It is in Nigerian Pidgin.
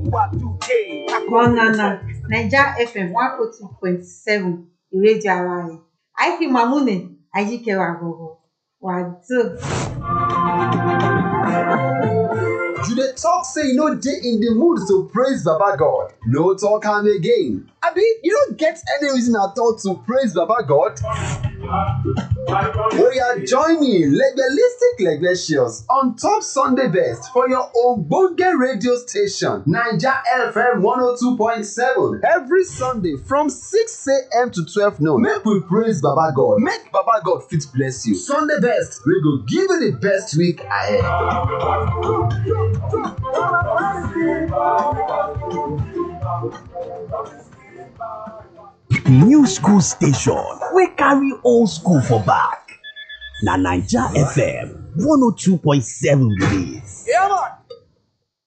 Banana Naija FM one oh two point seven ìrédíò ara rẹ̀ àìfi mamune ajikewa gogo wàdó. You dey talk say you no dey in the mood to praise Baba God. No talk am again. Abi you no get any reason at all to praise Baba God? Oya join me legbelistic legbetious on top Sunday best for your ogbonge radio station Naija FM 102.7 every Sunday from 6am to 12 noon. Make we praise Baba God, make Baba God fit bless you. Sunday best wey go give you the best week ahead. new school station wey carry old school for back na naija fm 102.7 be dis. Yeah, man.